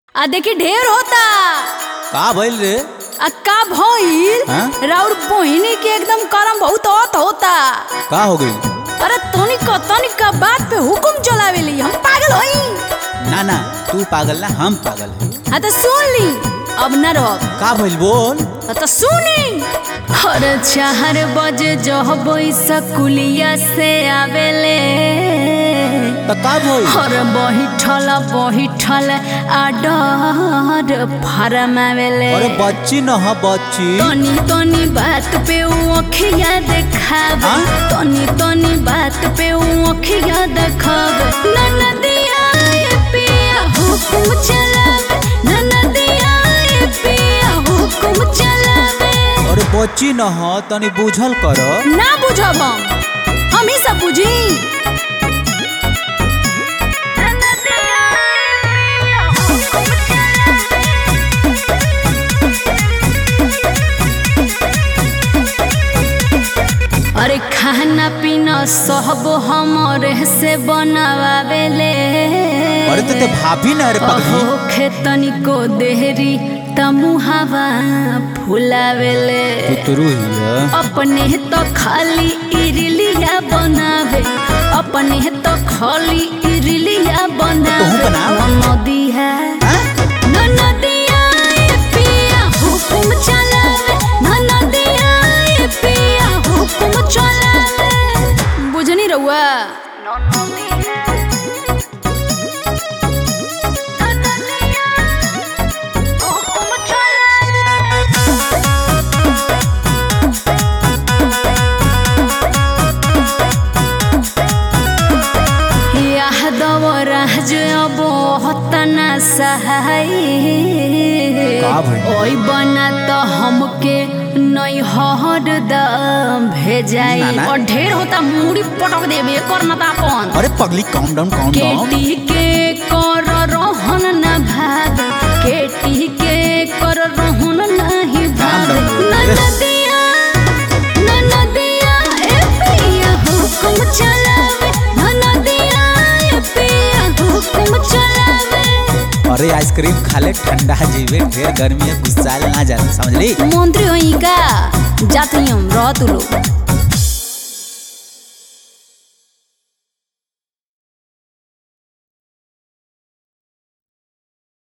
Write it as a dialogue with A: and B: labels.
A: आ देखी ढेर होता
B: का भइल रे
A: आ का भइल
B: हाँ?
A: राउर बहिनी के एकदम करम बहुत औत होता
B: का हो गई
A: अरे तोनी को तोनी का बात पे हुकुम चलावेली हम पागल होई
B: ना ना तू पागल ना हम पागल है
A: हाँ तो सुन ली अब न रहो
B: का भइल बोल
A: तो सुनी हर चार बजे जब स्कूलिया से आवेले
B: त का भइल
A: हर बहिठल बहिठल आडर फारम आवेले
B: अरे बच्ची न ह बच्ची
A: तनी तनी बात पे उ अखिया देखावे
B: हाँ?
A: तनी तनी बात पे उ अखिया देखावे ननदिया ए पिया हुकुम चलावे ननदिया ए पिया हुकुम चलावे
B: अरे बच्ची न ह तनी बुझल कर
A: ना बुझब हम हम ही सब बुझी अरे खाना पीना सब हमरे से बनावेले
B: अरे तो ते भाभी न रे पगली
A: होखे तनिको देहरी तमुहावा फुलावेले
B: पुतरू हिया
A: अपने तो खाली इरलिया बनावे अपने तो खाली इरलिया बनावे
B: तू बनाव।
A: नदी है
B: हाँ?
A: ननदिया ए पिया हुकुम चलावे ननदिया ए पिया हुकुम चलावे बुझनी रहुआ यादव राज अब हतना सहाय
B: का भइल?
A: ओई बना तो हमके नहीं हर दम भेजाई
B: ना, ना।
A: और ढेर होता मुड़ी पटक देबे करना ता अपन
B: अरे पगली काम डाउन काम डाउन
A: केटी के कर रहन न भाग केटी के कर रहन नहीं भाग
B: राम राम।
A: ननदिया ननदिया ए पिया हुकुम चलावे ननदिया ए पिया हुकुम चलावे
B: अरे आइसक्रीम खाले ठंडा जीवे ढेर गर्मी है गुस्साल ना जाना समझली
A: मंत्री होई का जाती हम रह तू लोग